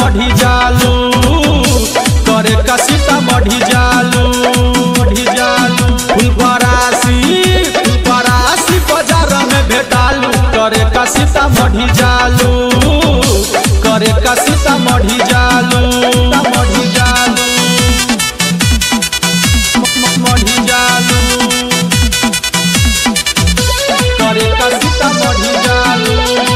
सीतामढ़ी जालू करे का सीतामढ़ी जालू मढ़ी जालू फुलपरासी फुलपरासी बाजार में भेटालू करे का सीतामढ़ी जालू करे का सीतामढ़ी जालू सीतामढ़ी जालू मढ़ी जालू करे का सीतामढ़ी जालू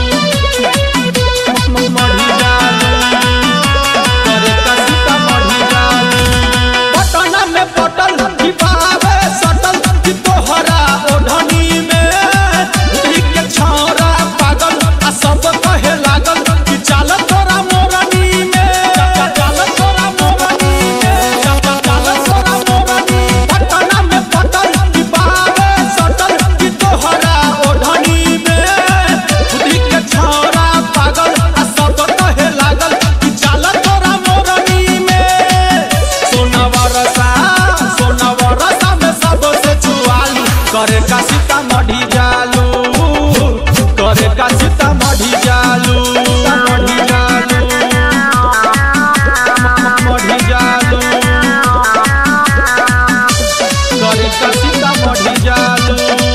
मढ़ी जालू करे का सीतामढ़ी जालू पटना में पटल दीपावे सटल कि तोहरा ओढ़नी में उड़ी के छौरा पागल आ सब कहे लागल कि चाल तोरा मोरनी में चाल तोरा मोरनी में चाल तोरा मोरनी पटना में पटल दीपावे सटल कि तोहरा ओढ़नी में उड़ी के छौरा पागल आ सब कहे लागल कि चाल तोरा मोरनी में सोनावा रसा सोनावा रसा में सबसे छुआलू करे का सीतामढ़ी जालू करे का सीतामढ़ी जालू सीतामढ़ी जालू मढ़ी जालू करे का सीतामढ़ी जालू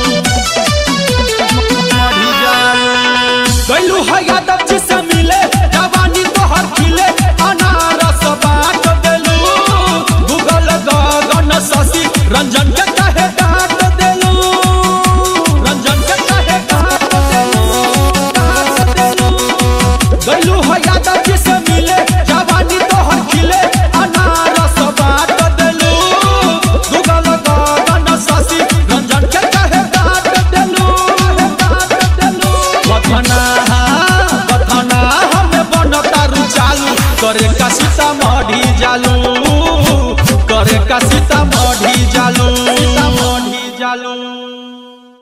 मढ़ी जालू गैलू है यादव जी से मिले जवानी तोहर खिले अनारस बाट देलू गूगल गगन शशि रंजन के कहे डांट देलू रंजन के कहे डांट देलू डांट देलू गैलू है यादव जी से मिले जवानी तोहर खिले अनारस बाट देलू गूगल गगन शशि रंजन के कहे डांट देलू डांट देलू बथना बथना हमें बनतारू चालू करे का सीतामढ़ी जालू करे का सीतामढ़ी जालू